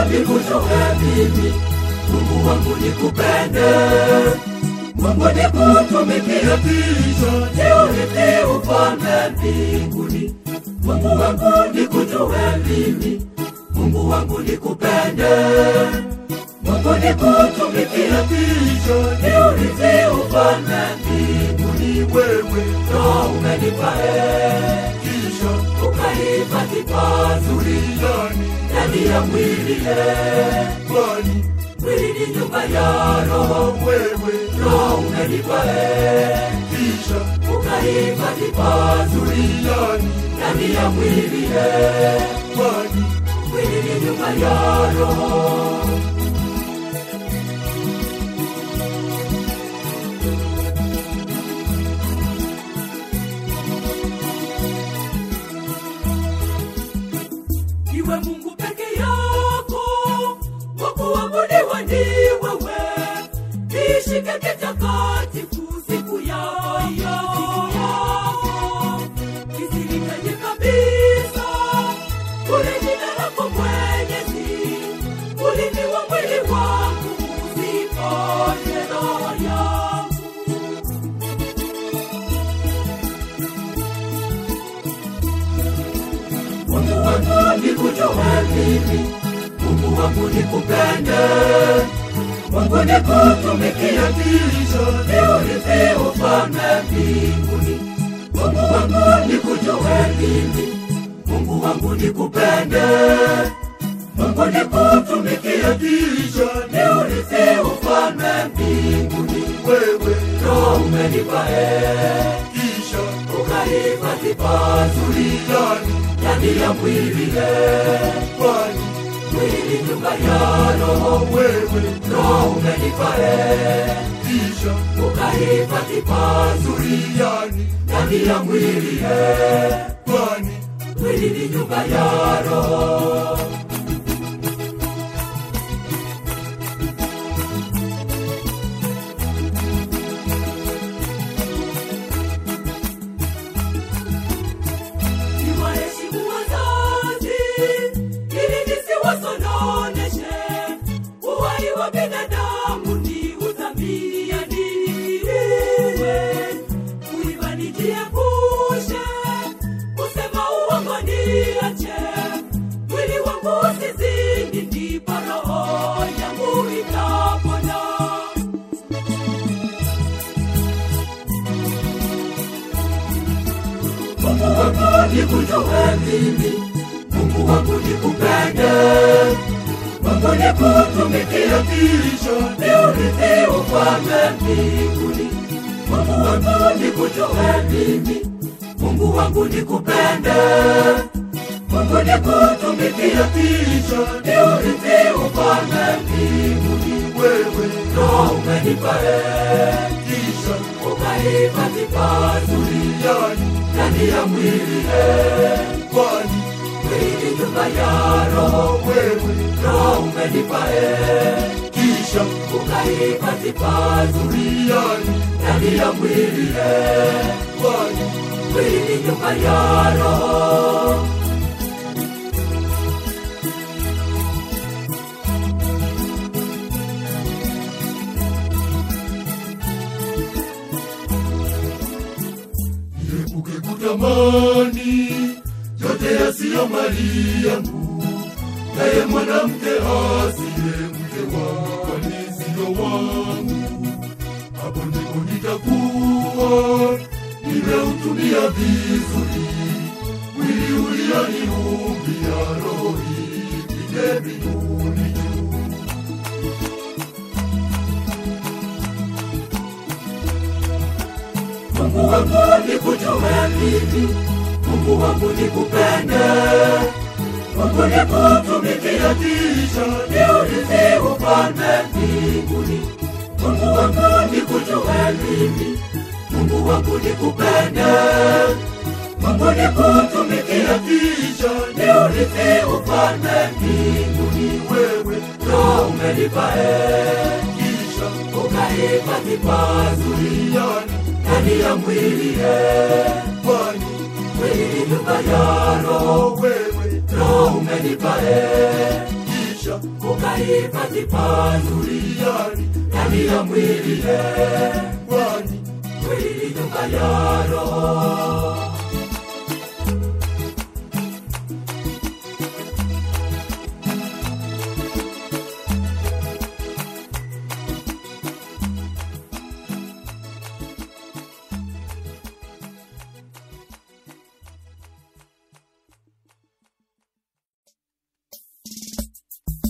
nikujue mimi, Mungu wangu nikupende, Mungu nikutumikie, kisha niurithi ufalme mbinguni. Mungu wangu nikujue mimi, Mungu wangu nikupende, Mungu nikutumikie, kisha niurithi ufalme mbinguni. Wewe Roho umenipa eh, kisha ukahifadhi pazuri ndani ndani ya mwili eh, kwani mwili ni nyumba ya Roho. Wewe Roho umenipa eh, kisha ukahifadhi pazuri ndani ndani ya mwili eh, kwani mwili ni nyumba ya Roho. Iwe Mungu peke yako, wa kuabudiwa ni wewe. Nishike kitakatifu siku yako yako, nisiritaje kabisa kule jina lako Mwenyezi, ulimi wa mwili wangu usiponye roho yangu. Mungu wangu nikujue mimi, Mungu wangu nikupende, Mungu nikutumikie, kisha niurithi ufalme mbinguni. Mungu wangu nikujue mimi, Mungu wangu nikupende, Mungu nikutumikie, kisha niurithi ufalme mbinguni. Wewe Roho umenipa eh, kisha ukahifadhi pazuri ndani ndani ya mwili eh, kwani mwili nyumba ya Roho. Wewe Roho umenipa eh, kisha ukahifadhi pazuri ndani ndani ya mwili eh, kwani mwili ni nyumba ya Roho. Niwaheshimu wazazi ili nisiwasononeshe. Uhai wa binadamu ni udhamini ya niwe kuiba nijiepushe, kusema uongo niache, mwili wangu usizini, ndipo roho yangu itapona. Mungu wangu nikujue mimi, Mungu wangu nikupende, Mungu nikutumikie, kisha niurithi ufalme mbinguni. Mungu wangu nikujue mimi, Mungu wangu nikupende, Mungu nikutumikie, kisha niurithi ufalme mbinguni. Wewe Roho umenipa eh, kisha ukahifadhi pazuri ndani ndani ya mwili eh, kwani mwili nyumba ya Roho. Wewe Roho umenipa eh, kisha ukahifadhi pazuri ndani ndani ya mwili eh, kwani mwili nyumba ya Roho. Niepuke kutamani yote yasiyo mali yangu, naye mwanamke asiye mke wangu, kwani siyo wangu. Hapo ndipo nitakuwa nimeutumia vizuri mwili ulioniumbia, roho ipige mbinguni juu. Mungu wangu nikujue mimi, Mungu wangu nikupende, Mungu nikutumikie, kisha niurithi ufalme mbinguni. Mungu wangu nikujue mimi, Mungu wangu nikupende, Mungu nikutumikie, kisha niurithi ufalme mbinguni. Wewe Roho umenipa eh, kisha ukahifadhi pazuri ndani ndani ya mwili eh, kwani mwili ni nyumba ya Roho. Wewe Roho umenipa eh, kisha kisha ukahifadhi pazuriani ndani ya mwili ye kwani mwili ni nyumba ya roho